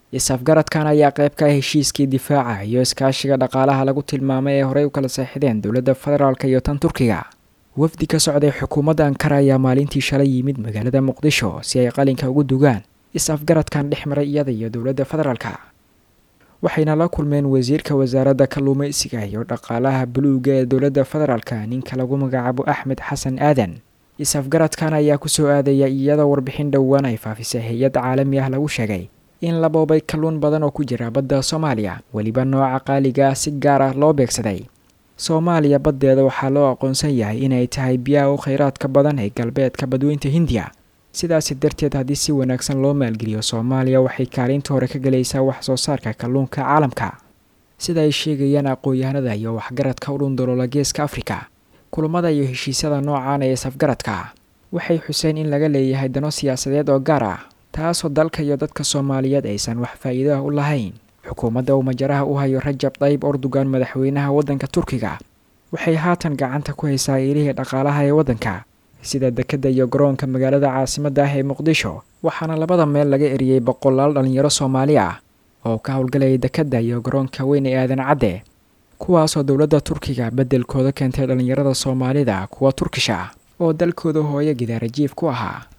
is-afgaradkan ayaa qayb ka ah heshiiskii difaaca iyo iskaashiga dhaqaalaha lagu tilmaamay ee horey u kala seexdeen dowladda federaalk iyo tan turkiga wafdi ka socday xukuumadda ankara ayaa maalintii shalay yimid magaalada muqdisho si ay qalinka ugu dugaan is-afgaradkan dhex maray iyada iyo dowladda federaalka waxayna la kulmeen wasiirka wasaaradda kalluumaysiga iyo dhaqaalaha buluuga ee dowladda federaalka ninka lagu magacaabo axmed xasan aadan is-afgaradkan ayaa kusoo aadaya iyadoo warbixin dhowaan ay faafisay hay-ad caalami ah lagu sheegay in la boobay kalluun badan oo ku jira badda soomaaliya weliba nooca qaaliga ah si gaar ah loo beegsaday soomaaliya baddeeda waxaa loo aqoonsan yahay inay tahay biyaha u kheyraadka badan ee galbeedka badweynta hindiya sidaasi darteed haddii si wanaagsan loo maalgeliyo soomaaliya waxay kaalinta hore ka gelaysaa wax soo saarka kalluunka caalamka sida ay sheegayaan aqoon-yahanada iyo waxgaradka u dhundaloola geeska afrika kulamada iyo heshiisyada noocan ee safgaradka waxay xuseen in laga leeyahay dano siyaasadeed oo gaar ah taasoo dalka iyo dadka soomaaliyeed aysan wax faa'iido ah u lahayn xukuumadda uu majaraha u hayo rajab dayib erdogan madaxweynaha waddanka turkiga waxay haatan gacanta ku haysaa ilihii dhaqaalaha ee waddanka sida dekedda iyo garoonka magaalada caasimadda ah ee muqdisho waxaana labada meel laga eriyey boqolaal dhallinyaro soomaali ah oo ka howlgalayay dekedda iyo garoonka weyn ee aadan cadde kuwaasoo dowladda turkiga beddelkooda keentay dhallinyarada soomaalida kuwa turkish ah oo dalkooda hooyo gidaarajiif ku ahaa